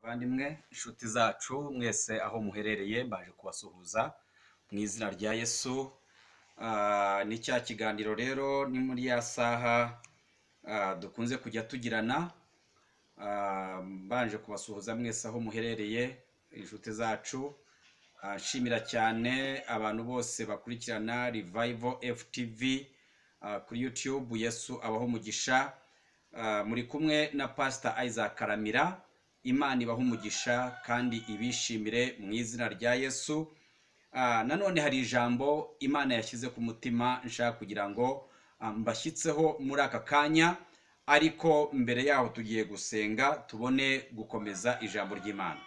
Bavandimwe inshuti zacu mwese aho muherereye mbaje kubasuhuza mu izina rya Yesu Ah, ni cya kiganiro rero ni muri ya saha ah, dukunze kujya tugirana Ah, mbanje kubasuhuza mwese aho muherereye inshuti zacu Ah, nshimira cyane abantu bose bakurikirana Revival FTV ah, kuri YouTube Yesu abaho umugisha Ah, muri kumwe na Pastor Isaac Karamira Imana ibaha umugisha kandi ibishimire mu izina rya Yesu Ah, nanone hari ijambo imana yashyize ku mutima nshaka kugira ngo ah, mbashyitseho muri aka kanya ariko mbere yaho tugiye gusenga tubone gukomeza ijambo ry'imana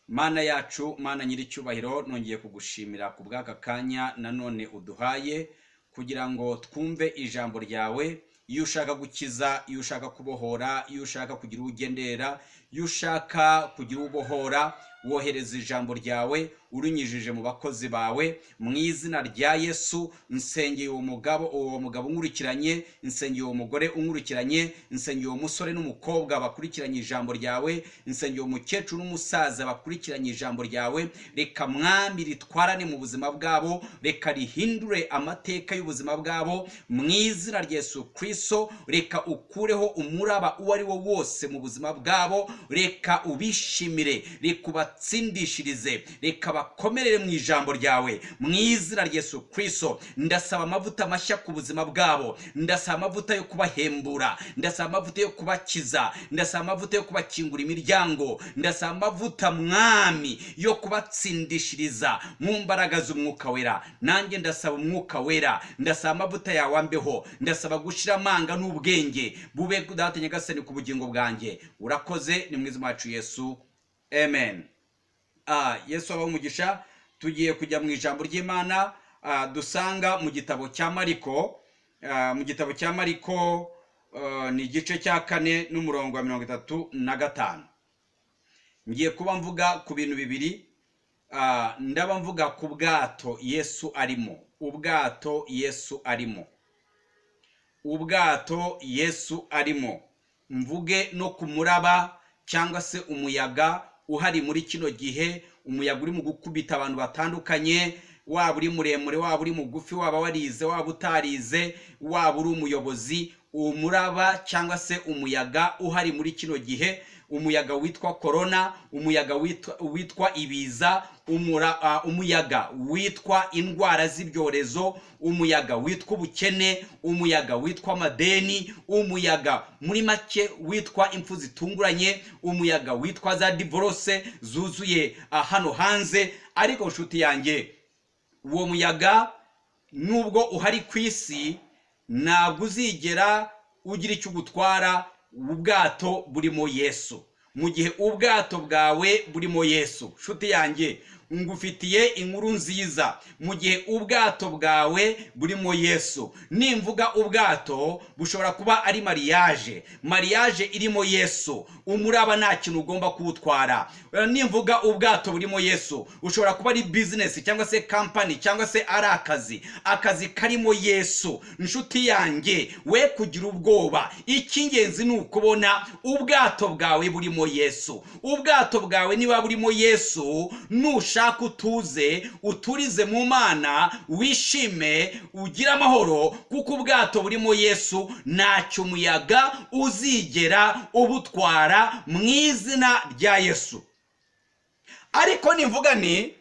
mana yacu mana nyir'icyubahiro nongeye kugushimira ku bw'aka kanya nanone uduhaye kugira ngo twumve ijambo ryawe iyo ushaka gukiza iyo ushaka kubohora iyo ushaka kugira uwo ugenderera iyo ushaka kugira uwo ubohora wohereza ijambo ryawe urinyujije mu bakozi bawe mu izina rya yesu nsengeye uwo mugabo uwo mugabo unkurikiranye nsengeye uwo mugore unkurikiranye nsengeye uwo musore n'umukobwa bakurikiranye ijambo ryawe nsengeye umukecuru n'umusaza bakurikiranye ijambo ryawe reka mwami ritwarane mu buzima bwabo reka rihindure amateka y'ubuzima bwabo mu izina rya yesu kristo reka ukureho umuraba uwo ari wo wose mu buzima bwabo reka ubishimire reka ubatsindishirize reka bakomerere mu ijambo ryawe mu izina rya yesu kristo ndasaba amavuta mashya ku buzima bwabo ndasaba amavuta yo kubahembura ndasaba amavuta yo kubakiza ndasaba amavuta yo kubakingura imiryango ndasaba amavuta mwami yo kubatsindishiriza mu mbaraga z'umwuka wera nanjye ndasaba umwuka wera ndasaba amavuta yawe ambeho ndasaba gushira amanga n'ubwenge bube data nyagasani ku bugingo bwanjye urakoze ni mwiza wacu yesu amen Ah, yesu abaha umugisha tugiye kujya mu ijambo ry'imana ah, dusanga mu gitabo cya mariko Ah, mu gitabo cya mariko ah, ni igice cya kane n'umurongo wa mirongo itatu na gatanu ngiye kuba mvuga ku bintu bibiri Ah, ndaba mvuga ku bwato yesu arimo ubwato yesu arimo ubwato yesu arimo mvuge no ku muraba cyangwa se umuyaga uhari muri kino gihe umuyaga urimo gukubita abantu batandukanye waba uri muremure waba uri mugufi waba warize waba utarize waba uri umuyobozi umuraba cyangwa se umuyaga uhari muri kino gihe umuyaga witwa korona umuyaga witwa, witwa ibiza umura, ah, umuyaga witwa indwara z'ibyorezo umuyaga witwa ubukene umuyaga witwa amadeni umuyaga muri make witwa impfu zitunguranye umuyaga witwa za divorce zuzuye ah, hano hanze ariko nshuti yanjye uwo muyaga nubwo uhari ku isi ntabwo uzigera ugira icyo ugutwara ubwato burimo yesu mu gihe ubwato bwawe burimo yesu nshuti yanjye ngufitiye inkuru nziza mu gihe ubwato bwawe burimo yesu nimvuga ubwato bushobora kuba ari mariyaje mariyaje irimo yesu umuraba nta kintu ugomba kuwutwara Eh, nimvuga ubwato burimo yesu ushobora kuba ari bizinesi cyangwa se kampani cyangwa se ari akazi akazi karimo yesu nshuti yanjye we kugira ubwoba icy'ingenzi ni ukubona ubwato bwawe burimo yesu ubwato bwawe niba burimo yesu nushaka utuze uturize mu mana wishime ugire amahoro kuko ubwato burimo yesu ntacyo umuyaga uzigera ubutwara mu izina rya yesu ariko nivuga ni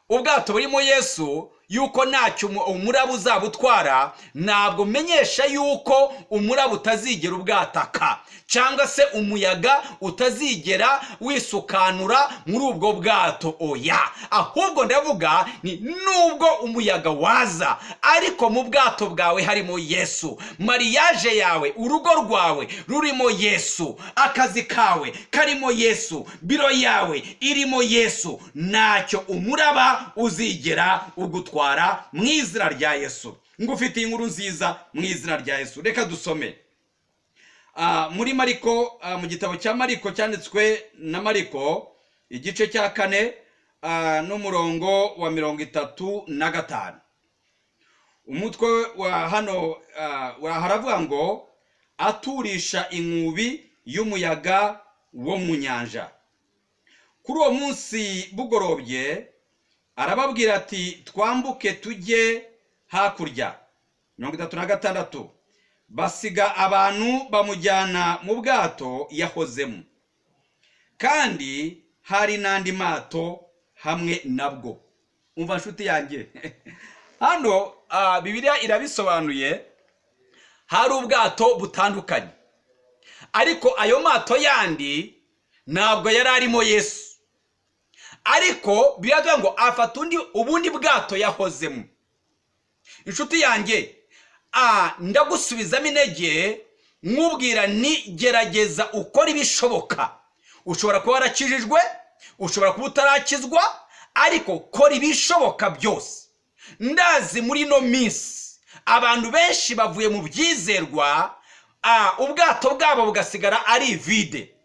ubwato burimo yesu yuko ntacyo umu- umuraba uzabutwara ntabwo menyesha yuko umuraba utazigera ubwataka cyangwa se umuyaga utazigera wisukanura muri ubwo bwato oya ahubwo ndavuga ni nubwo umuyaga waza ariko mu bwato bwawe harimo yesu mariyaje yawe urugo rwawe rurimo yesu akazi kawe karimo yesu biro yawe irimo yesu ntacyo umuraba uzigera ugutwara mu izina rya yesu ngufitiye inkuru nziza mu izina rya yesu reka dusome Ah, muri mariko ah, mu gitabo cya mariko cyanditswe na mariko igice cya kane ah, n'umurongo wa mirongo itatu na gatanu umutwe wa hano ah, wa- haravuga ngo aturisha inkubi y'umuyaga wo mu nyanja kuri uwo munsi bugorobye arababwira ati twambuke tujye hakurya mirongo itatu na gatandatu basiga abantu bamujyana mu bwato yahozemo kandi hari n'andi mato hamwe nabwo umva nshuti yanjye hano ah, bibiliya irabisobanuye hari ubwato butandukanye ariko ayo mato yandi ntabwo yari arimo yesu ariko biravuga ngo afata undi ubundi bwato yahozemo inshuti yanjye ah, ndagusubizamo intege nkubwira ni gerageza ukora ibishoboka ushobora kuba warakijijwe ushobora kuba utarakizwa ariko kora ibishoboka byose ndazi muri ino minsi abantu benshi bavuye mu byizerwa ah, ubwato bwabo bugasigara ari vide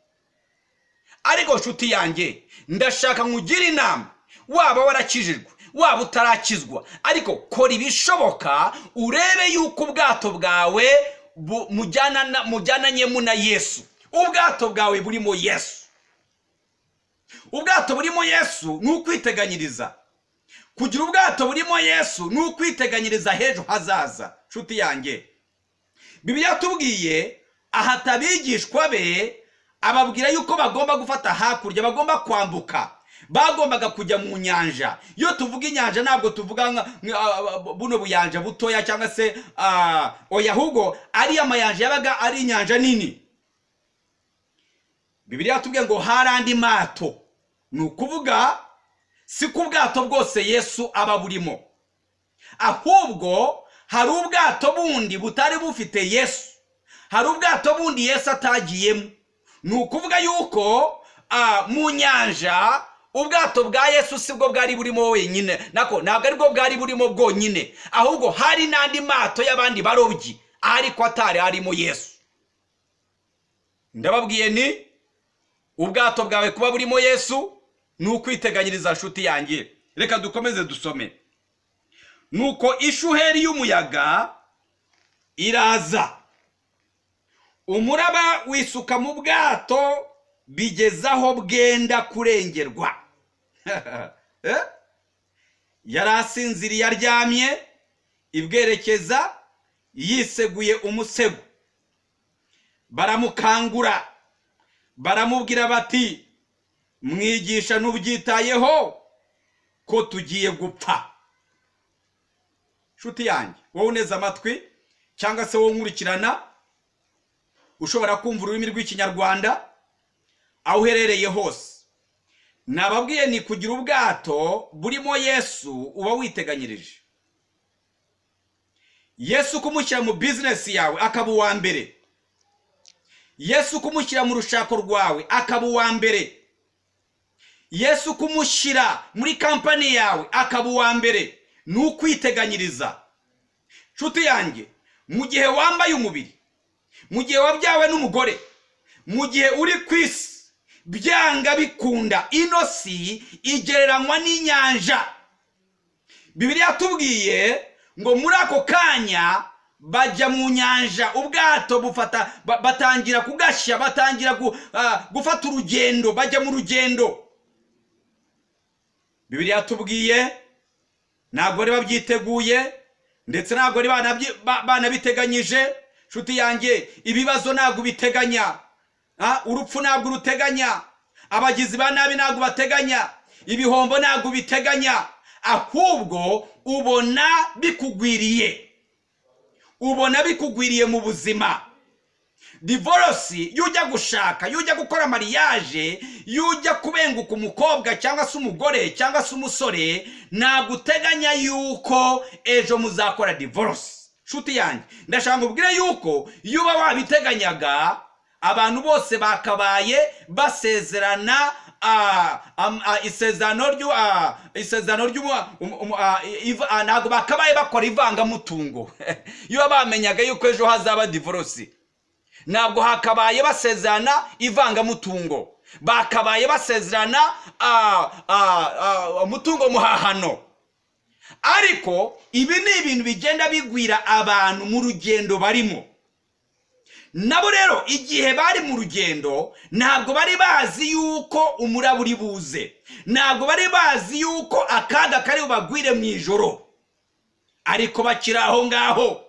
ariko nshuti yanjye ndashaka nkugire inama waba warakijijwe waba utarakizwa ariko kora ibishoboka urebe yuko ubwato bwawe bu- mujyana- mujyananyemo na yesu ubwato bwawe burimo yesu ubwato burimo yesu ni ukwiteganyiriza kugira ubwato burimo yesu ni ukwiteganyiriza h'ejo hazaza nshuti yanjye bibiliya tubwiye ahata abigishwa be ababwira yuko bagomba gufata hakurya bagomba kwambuka bagombaga kujya mu nyanja iyo tuvuga inyanja ntabwo tuvuga nka- nka- ah, buno buyanja butoya cyangwa se ah, oya ahubwo ari amayanja yabaga ari inyanja nini bibiliya tubwiye ngo hari andi mato ni ukuvuga si ko ubwato bwose yesu aba burimo ahubwo hari ubwato bundi butari bufite yesu hari ubwato bundi yesu atagiyemo ni ukuvuga yuko ah, mu nyanja ubwato bwa yesu si bwo bwari burimo wenyine nako ntabwo aribwo bwari burimo bwonyine ahubwo hari n'andi mato y'abandi barobyi ariko atari arimo yesu ndababwiye ni ubwato bwawe kuba burimo yesu ni ukwiteganyiriza nshuti yanjye reka dukomeze dusome nuko ishuheri y'umuyaga iraza umuraba wisuka mu bwato bigeze aho bwenda kurengerwa Eh? yari asinziriye aryamye ibwerekeza yiseguye umusego baramukangura baramubwira bati mwigisha ntubyitayeho ko tugiye gupfa nshuti yanjye wowe uneze amatwi cyangwa se wowe nkurikirana ushobora kumva ururimi rw'ikinyarwanda aho uherereye hose nababwiye ni kugira ubwato burimo yesu uba witeganyirije yesu kumushyira mu bizinesi yawe akaba uwa mbere yesu kumushyira mu rushako rwawe akaba uwa mbere yesu kumushyira muri kampani yawe akaba uwa mbere ni ukwiteganyiriza nshuti yanjye mu gihe wambaye umubiri mu gihe wabyawe n'umugore mu gihe uri ku isi byanga bikunda ino si igereranywa n'inyanja bibiliya tubwiye ngo muri ako kanya bajya mu nyanja ubwato bufata ba- batangira kugashya batangira gu- ah, gufata urugendo bajya mu rugendo bibiliya tubwiye ntabwo bari babyiteguye ndetse ntabwo bari banabyi- ba- banabiteganyije nshuti yanjye ibibazo ntabwo ubiteganya Ah, urupfu ntabwo uruteganya abagizi ba nabi ntabwo bateganya ibihombo ntabwo ubiteganya ahubwo ubona bikugwiriye ubona bikugwiriye mu buzima divorce iyo ujya gushaka iyo ujya gukora mariage iyo ujya kubenguka umukobwa cyangwa se umugore cyangwa se umusore ntabwo uteganya yuko ejo muzakora divorce nshuti yanjye ndashaka nkubwire yuko iyo uba wabiteganyaga abantu bose bakabaye basezerana ah, am- ah, isezerano ryu- ah, isezerano ry'umu- um- um- ah, iv- ah, ntabwo bakabaye bakora ivangamutungo iyo bamenyaga yuko ejo hazaba divorce ntabwo hakabaye basezerana ivangamutungo bakabaye basezerana ah, ah, ah, umutungo muhahano ariko ibi ni ibintu bigenda bigwira abantu mu rugendo barimo nabo rero igihe bari mu rugendo ntabwo bari bazi yuko umuraba uri buze ntabwo bari bazi yuko akaga kari bubagwire mu ijoro ariko bakiri aho ngaho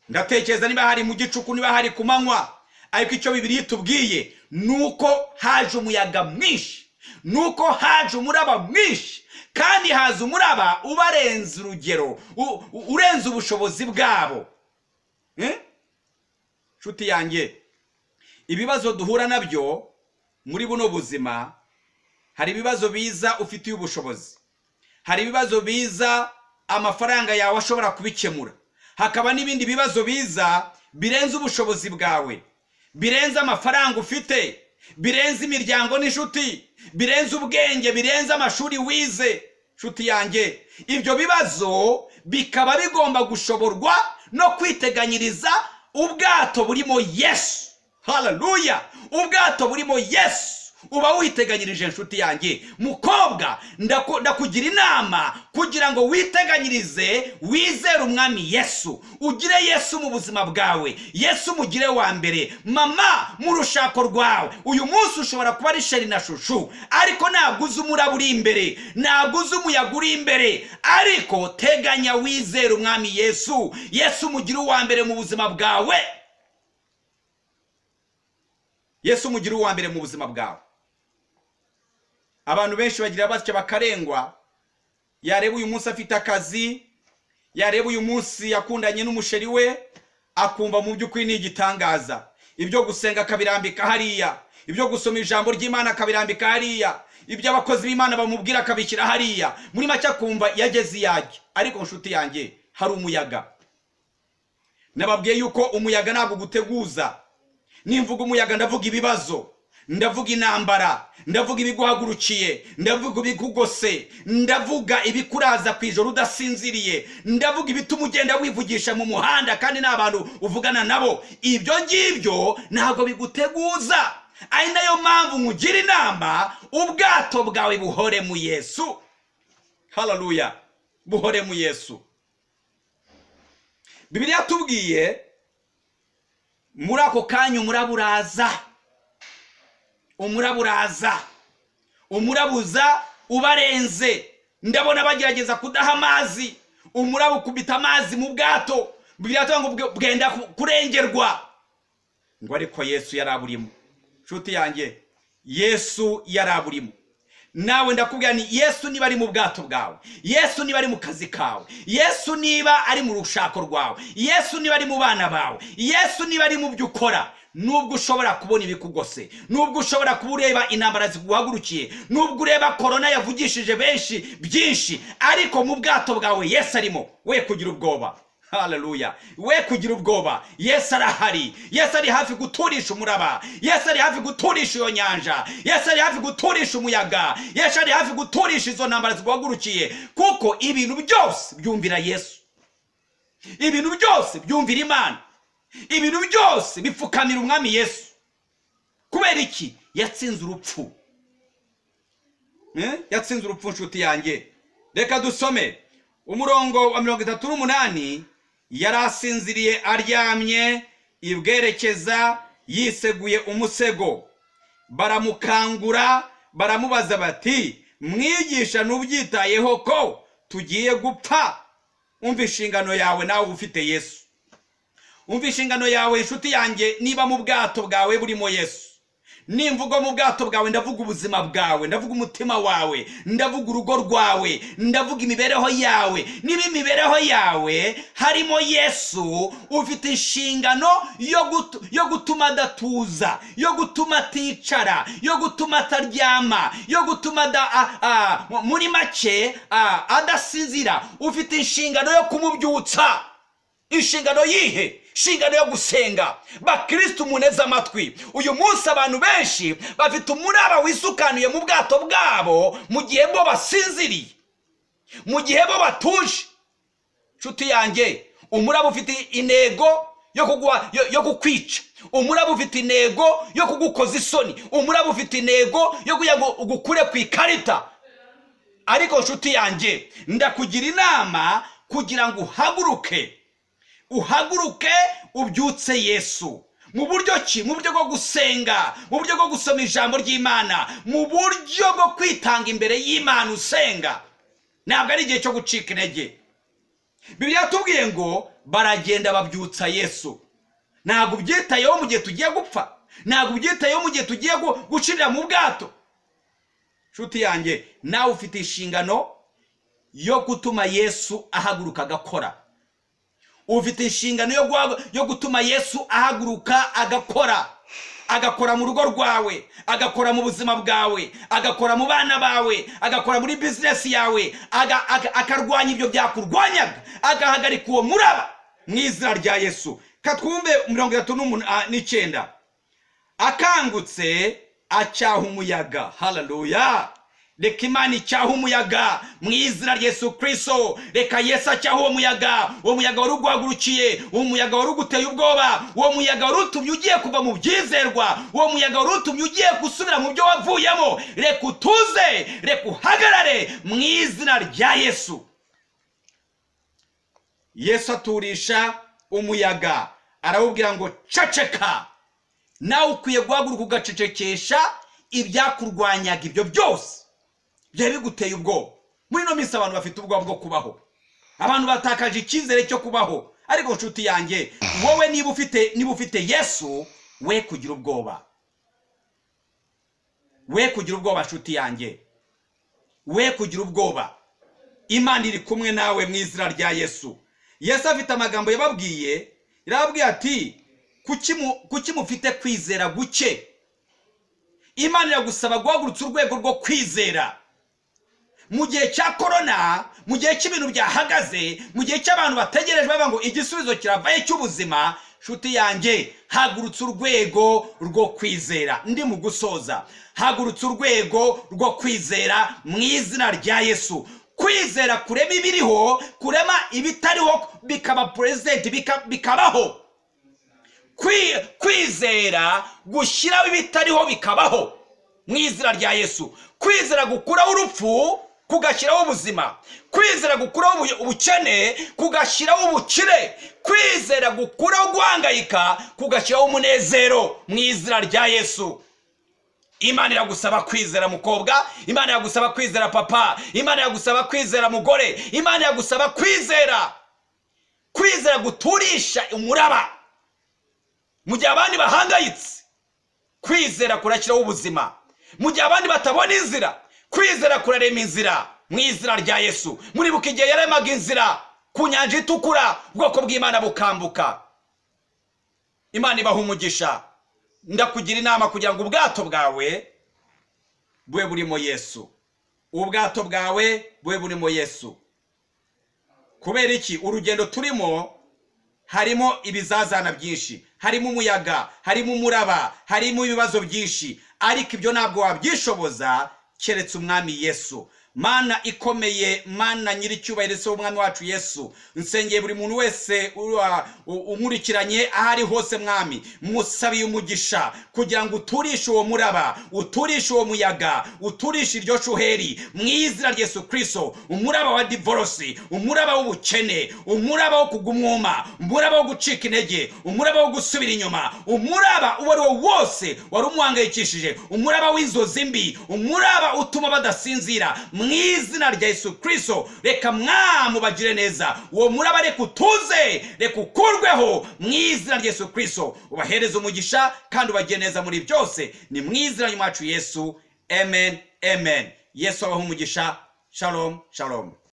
ndatekereza niba hari mu gicuku niba hari ku manywa ariko icyo bibiri itubwiye ni uko haje umuyaga mwinshi ni uko haje umuraba mwinshi kandi haza umuraba ubarenza urugero u- u- urenze ubushobozi bwabo Eh? nshuti yanjye ibibazo duhura nabyo muri buno buzima hari ibibazo biza ufitiye ubushobozi hari ibibazo biza amafaranga yawe ashobora kubikemura hakaba n'ibindi bibazo biza birenze ubushobozi bwawe birenze amafaranga ufite birenze imiryango n'inshuti birenze ubwenge birenze amashuri wize nshuti yanjye ibyo bibazo bikaba bigomba gushoborwa no kwiteganyiriza ubwato burimo yesu hararuya ubwato burimo yesu uba witeganyirije nshuti yanjye mukobwa ndaku- ndakugira inama kugira ngo witeganyirize wizere umwami yesu ugire yesu mu buzima bwawe yesu umugire wa mbere mama mu rushako rwawe uyu munsi ushobora kuba ari sheri na shushu ariko ntabwo uzi umuraba uri imbere ntabwo uzi umuyaga uri imbere ariko teganya wizere umwami yesu yesu umugire uwa mbere mu buzima bwawe yesu umugire uwa mbere mu buzima bwawe abantu benshi bagira batya bakarengwa yareba uyu munsi afite akazi yareba uyu munsi yakundanye n'umusheri we akumva mu by'ukuri ni igitangaza ibyo gusenga akabirambika hariya ibyo gusoma ijambo ry'imana akabirambika hariya ibyo abakozi b'imana bamubwira akabishyira hariya muri make akumva yageze iyajya ariko nshuti yanjye hari umuyaga nababwiye yuko umuyaga ntabwo uguteguza nimvuga umuyaga ndavuga ibibazo ndavuga intambara ndavuga ibiguhagurukiye ndavuga ibikugose ndavuga ibikuraza ku ijoro udasinziriye ndavuga ibituma ugenda wivugisha mu muhanda kandi nta bantu uvugana nabo ibyo ngibyo ntabwo biguteguza ari nayo mpamvu nkugira inama ubwato bwawe buhore mu yesu hararuya buhore mu yesu bibiliya tubwiye muri ako kanya umuraba uraza umuraba uraza umurabuza ubarenze ndabona bagerageza kudaha amazi umuraba ukubita amazi mu bwato bibiliya iravuga ngo bwe- bwenda ku- kurengerwa ngo ariko yesu yari aburimo nshuti yanjye yesu yari aburimo nawe ndakubwira ni yesu niba ari mu bwato bwawe yesu niba ari mu kazi kawe yesu niba ari mu rushako rwawe yesu niba ari mu bana bawe yesu niba ari mu byo ukora nubwo ushobora kubona ibikugose nubwo ushobora kuba ureba intambara ziguhagurukiye nubwo ureba korona yavugishije benshi byinshi ariko mu bwato bwawe yesu arimo we kugira ubwoba haleluya we kugira ubwoba yesu arahari yesu ari hafi guturisha umuraba yesu ari hafi guturisha iyo nyanja yesu ari hafi guturisha umuyaga yesu ari hafi guturisha izo ntambara ziguhagurukiye kuko ibintu byose byumvira yesu ibintu byose byumvira imana ibintu byose bipfukamira umwami yesu kubera iki yatsinze urupfu Eh? yatsinze urupfu nshuti yanjye reka dusome umurongo wa mirongo itatu n'umunani yari asinziriye aryamye ibwerekeza yiseguye umusego baramukangura baramubaza bati mwigisha ntubyitayeho ko tugiye gupfa umva inshingano yawe nawe uba ufite yesu umva inshingano yawe inshuti yanjye niba mu bwato bwawe burimo yesu nimvuga mu bwato bwawe ndavuga ubuzima bwawe ndavuga umutima wawe ndavuga urugo rwawe ndavuga imibereho yawe niba imibereho yawe harimo yesu ufite inshingano yo gutu- yo gutuma adatuza yo gutuma aticara yo gutuma ataryama yo gutuma ada- a- a- mu- muri make a- adasinzira ufite inshingano yo kumubyutsa inshingano yihe inshingano yo gusenga bakirisitu muneze amatwi uyu munsi abantu benshi bafite umuraba wisukanuye mu bwato bwabo mu gihe bo basinziriye mu gihe bo batuje nshuti yanjye umuraba ufite intego yo kugwa- yo- yo kukwica umuraba ufite intego yo kugukoza isoni umuraba ufite intego yo kugira ngo ugukure ku ikarita ariko nshuti yanjye ndakugira inama kugira ngo uhaguruke uhaguruke ubyutse yesu mu buryo ki mu buryo bwo gusenga mu buryo bwo gusoma ijambo ry'imana mu buryo bwo kwitanga imbere y'imana usenga ntabwo ari igihe cyo gucika intege bibiri yatubwiye ngo baragenda babyutsa yesu ntabwo ubyitayeho mu gihe tugiye gupfa ntabwo ubyitayeho mu gihe tugiye gu- gucirira mu bwato nshuti yanjye nawe ufite inshingano yo gutuma yesu ahaguruka agakora ufite inshingano yo, guha- yo gutuma yesu ahaguruka agakora agakora mu rugo rwawe agakora mu buzima bwawe agakora mu bana bawe agakora muri bizinesi yawe aga- aga- akarwanya ibyo byakurwanyaga agahagarika uwo muraba mu izina rya yesu katwumve mirongo itatu n'umun- ah, n'icyenda akangutse acyaha umuyaga hararuya reka imana icyaha umuyaga mu izina rya yesu kirisito reka yesu acyaha uwo muyaga uwo muyaga wari uguhagurukiye uwo muyaga wari uguteye ubwoba uwo muyaga wari utumye ugiye kuva mu byizerwa uwo muyaga wari utumye ugiye gusubira mu byo wavuyemo reka utuze reka uhagarare mu izina rya yesu yesu aturisha umuyaga arawubwira ngo ceceka nawe ukwiye guhaguruka ugacecekesha ibyakurwanyaga ibyo byose byari biguteye ubwoba muri ino minsi abantu bafite ubwoba bwo kubaho abantu batakaje icyizere cyo kubaho ariko nshuti yanjye wowe niba ufite niba ufite yesu we kugira ubwoba we kugira ubwoba nshuti yanjye we kugira ubwoba imana iri kumwe nawe mu izina rya yesu yesu afite amagambo yababwiye yarababwiye ati "Kuki mu- kuki mufite kwizera guke imana iragusaba guhagurutsa urwego rwo kwizera mu gihe cya korona mu gihe cy'ibintu byahagaze mu gihe cy'abantu bategereje bavuga ngo igisubizo kiravaye cy'ubuzima nshuti yanjye hagurutsa urwego rwo kwizera ndi mu gusoza hagurutsa urwego rwo kwizera mu izina rya yesu kwizera kurema ibiriho kurema ibitariho bikaba perezidenti bika- bikabaho Kwi- kwizera gushyiraho ibitariho bikabaho mu izina rya yesu kwizera gukuraho urupfu kugashyiraho ubuzima kwizera gukuraho ubu- ubukene kugashyiraho ubukire kwizera gukuraho guhangayika kugashyiraho umunezero mu izina rya yesu imana iragusaba kwizera mukobwa imana iragusaba kwizera papa imana iragusaba kwizera mugore imana iragusaba kwizera kwizera guturisha umuraba mu gihe abandi bahangayitse kwizera kurakiraho ubuzima mu gihe abandi batabona inzira kwizera kurarema inzira mu izina rya yesu muribuka igihe yaremaga inzira ku nyanja itukura ubwoko bw'imana bukambuka imana ibaha umugisha ndakugira inama kugira ngo ubwato bwawe bube burimo yesu ubwato bwawe bube burimo yesu kubera iki urugendo turimo harimo ibizazana byinshi harimo umuyaga harimo umuraba harimo ibibazo byinshi ariko ibyo ntabwo wabyishoboza keretse umwami yesu mana ikomeye mana nyiricyubahiro se w'umwami wacu yesu nsengeye buri muntu wese ura- u- umurikiranye aho ari hose mwami musabiye umugisha kugira ngo uturishe uwo muraba uturishe uwo muyaga uturishe iryo shuheri mu izina rya yesu kirisito umuraba wa divorosi umuraba w'ubukene umuraba wo kugwa umwuma umuraba wo gucika intege umuraba wo gusubira inyuma umuraba uwo ari wo wose wari umuhangayikishije umuraba w'inzozi mbi umuraba utuma badasinzira mu izina rya yesu kirisito reka mwamu bagire neza uwo muraba reka utuze reka ukurweho mu izina rya yesu kirisito ubahereze umugisha kandi ubagire neza muri byose ni mu izina ry'umwacu yesu amen amen yesu abahe umugisha shalom shalom